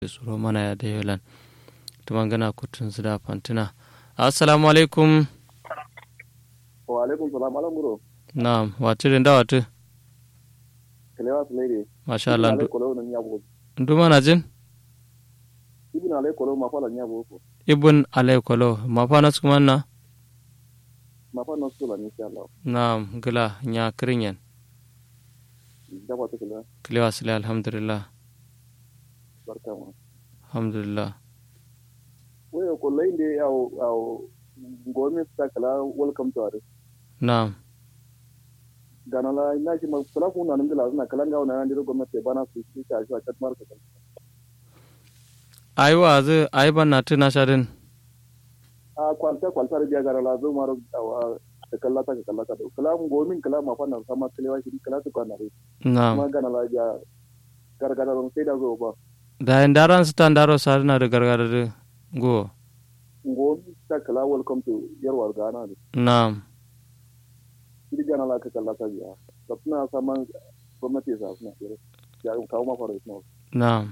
suro mana ya da yolan tumangana kutun zida fantina assalamu alaikum wa alaikum salam alam buro na'am watu da watu kalewa su lady masha Allah alai kolo nan yabo ndu mana jin ibn alai kolo ma fala yabo ko ibn alai kolo mafana su kuma na ma fa no sula ni insha Allah na'am gila nya kirinyen da ba ta kala kilewa sile alhamdulillah barka ma alhamdulillah wayo ko lai de yawo yawo gomi ta kala welcome to are na'am gana la ina shi ma kala ku na nan da na kala ga wannan ndiro gwamnati bana su shi ta shi a kat marka ai wa zu ai ban na tuna shadin a kwalta kwalta da biya gara la zo maro ta kalla ta kalla ta kala mu gomin kala ma fa nan sama kalewa shi kala ta kwana re na'am kuma gana la ja gargara ron sai da zo ba da yin daran su tan daro sa na da gargada da go gomi ta kala welcome to yarwar gana ne na'am shi gana la ka kalla ta biya da suna saman gwamnati sa suna kere ya kawo ma fara suna na'am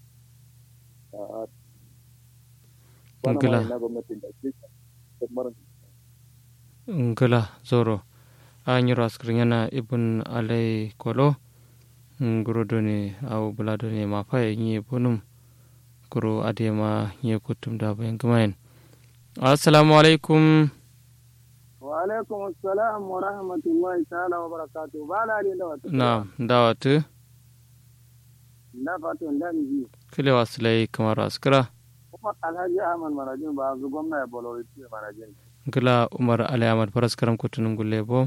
a Ngila. bana ma na gwamnati da shi ta mara ngila zoro a nyiro askrin yana ibn alai kolo nguro doni au bula doni ma fa yi bunum kuro adema yi kutum da bayan gumayen assalamu alaikum wa alaikum assalam wa rahmatullahi ta'ala wa barakatuh ba na da wata na dawatu na fatan da ni kile wasilai kamar askira kuma alhaji ahmad marajin ba zu gwamna ya bolori ce marajin ngila umar alai ahmad faras karam kutunun gulle bo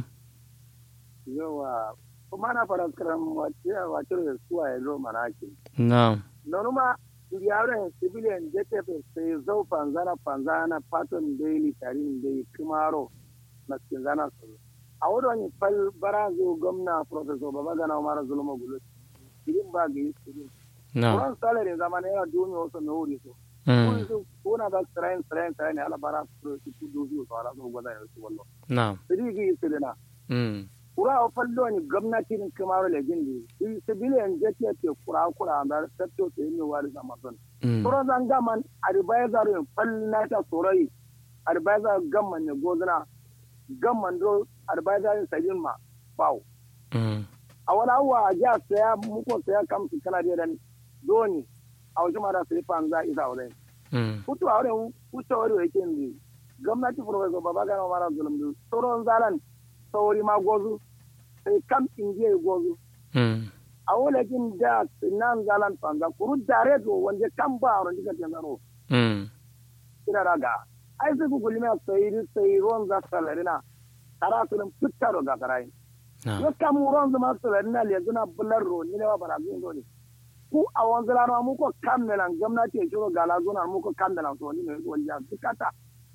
yawa kuma na fara karam wace wace da suwa ya zo manaki na nonuma yawon civilian jtf sai zau fanzana fanzana patton daily tarin dai kimaro na kinzana su a wadda fal barazo gwamna professor babagana umar zulma gulo irin ba ga yi irin na Kuran salary zamani yana duniya wasu na wuri so. mm, Kun su kuna da train train train ala bara su su su du su ala su gwada su wallo. na Sidi gi sidina. mm, Kura o fallo ni gwamnati ni kamar le gindi. Yi civilian jete te kura kura da tatto te ni wari sama son. mm, Kura zan gaman advisor yin fallina ta sorai. Advisor gamman ne gozuna. Gamman do advisor yin sajin ma. Bawo. mm, a wani abuwa a jiya saya muku saya kamsu kana da dan doni a wajen mara sai fan za isa wurin mm, kutu a wurin kuce wari yake ne gwamnati professor baba gana mara zulum du sauran zalan sauri ma gozu sai kam inje gozu mm, a wulakin da nan zalan fanza kuru dare do wanda kan ba a wurin jikin tanzaro mm, kira raga ai sai ku gulmi a sai sai ruwan za su salarina tara su din fitta ga karai na yo kamuron zuma sulari na le zuna bular ro ni ne wa bara zun dole ku a wanzu lana mu ko kammelan gwamnati ya shiro gala zuna mu ko kammelan so ni ne wani ya dukata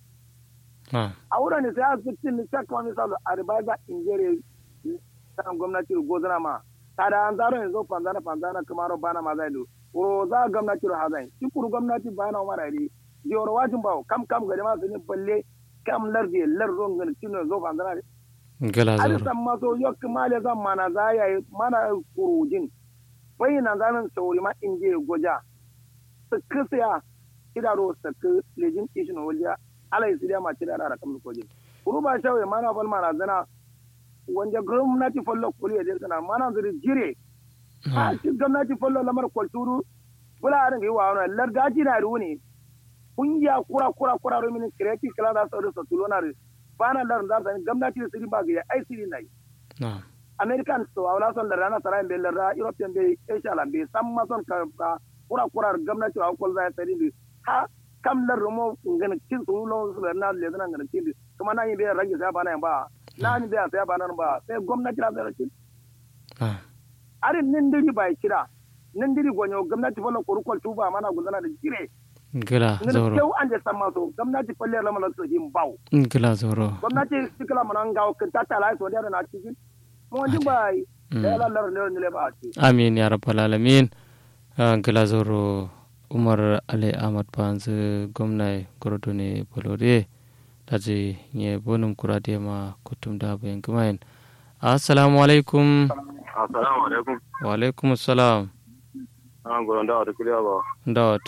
na a wurin ne sai a fitin ni shakka wani salo a ribaza injere san gwamnati go zuna ma ta da an zaro yanzu fanzana fanzana kamaro bana ma zai do ro za gwamnati ro hazai shi kuru gwamnati bana mara ri jiyoro wajin bawo kam kam gari ma sun balle kam lardi lardon gani tino zo fanzana ngila zoro alisan maso yok male zan mana za ya yi mana kurujin bai na zanen sauri ma in je goja su kisiya idaro su ki lejin ishin wajen alai su ma cire da kamar kojin kuru ba shawai mana fal mana zana wanda gwamnati fallo kuri ya jirgana mana zuri jire a na shi gwamnati fallo lamar kwalturu bula harin yi wa wani largaji na ruwa ne kungiya kura kura kura ruminin kireti kala da sauri sa tulo na bana lar da zan gwamnati su riba ga ai siri nai na american so wala son da rana sarai be lar european be asia la be samma son ka ka kura kura gwamnati wa kol za tsari bi ha kam lar mo ngana kin su lo su na le zan ngana kin kuma na yi be rage sai bana ba na ni be sai bana ba sai gwamnati la zai kin na arin nin diri bai kira nin diri gonyo gwamnati fa ko kol tuba mana gudana da jire ngila ngana zoro kew ande samma so gwamnati falle la mala so him bawo ngila zoro gwamnati sikila mana ngawo kan tata la so da na cikin mo jin bai da la lar ne ne ba ci amin ya rabbal alamin ngila zoro umar ali ahmad panzu gwamna gorodo ne bolore daji nye bonum kurade ma kutum da bayan gumayen assalamu alaikum assalamu alaikum wa alaikum assalam an goron da wata kiliya ba ndawa